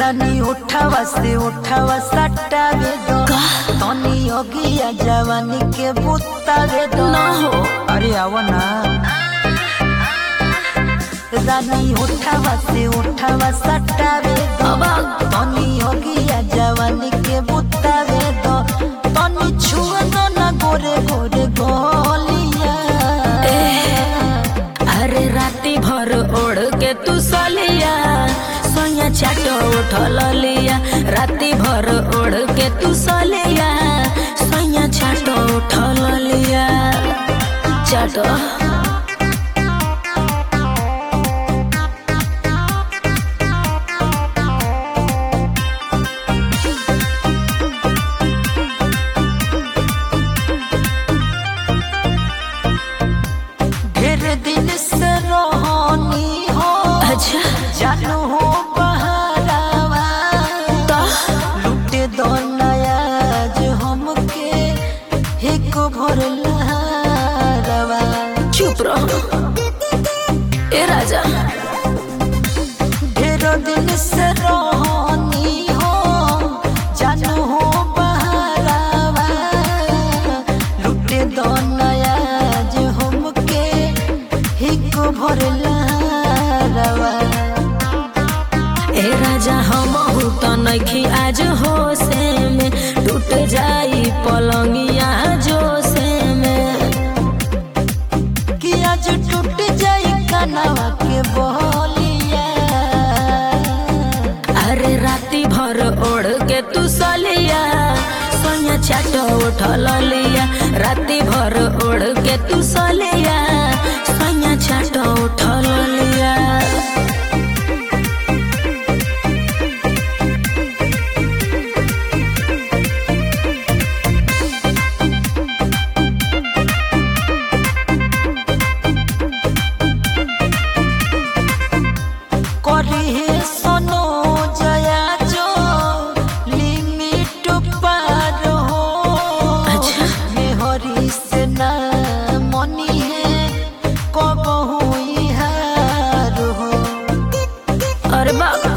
रानी उठावा से उठावा सटावे दो तनी ओगिया जवानी के बुतावे दो ना हो अरे आओ ना रानी उठावा से उठावा सटावे दो अब तनी ओगिया जवानी के बुतावे दो तनी छुआ दो ना गोरे गोरे गोलिया अरे राती भर ओढ़ के तू सलिया सोया चाटो उठल लिया राती भर ओढ़ के तू सलिया सोया चाटो उठल लिया चाटो ढेर दिन से रोहनी हो अच्छा जानू हो बहरावा तो लुटे दो नयाज हमके एक भर लहरवा चुप रहो ए राजा ढेर दिन से रोहनी हो जानू हो बहरावा लुटे दो नयाज हमके एक भर लहरवा ए राजा हम तो नखी आज होशे में टूट जाई पलंगिया जोशे में कि आज टूट जाई कनवा के बोलिया अरे राती भर ओढ़ के तू सलिया सोया चाटो उठल लिया राती भर ओढ़ के तू सलिया सोया चाटो उठल लिया करी हे सोनो जया जो लिमिट पार हो अच्छा। मेहरी से ना मनी है कब हुई हार हो अरे बाबा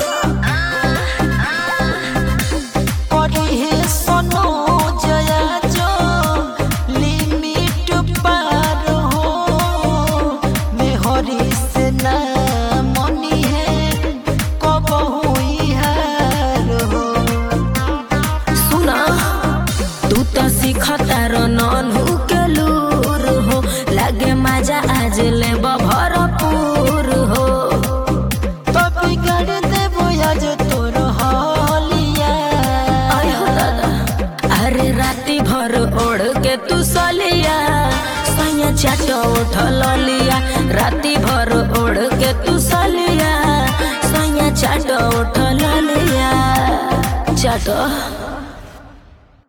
करी हे सोनो जया जो लिमिट पार हो मेहरी से ना मनी है कब हुई हार हो सुना तू तो सिखतार नन्हू के लूर हो लागे मजा आज ले भरपूर हो तो बिगड़ देबो आज तोर हालिया आय हो दादा अरे राती भर ओढ़ के तू सलिया सैया चाटो उठल लिया राती भर ओढ़ के तू सलिया सैया चाटो उठल लिया चाटो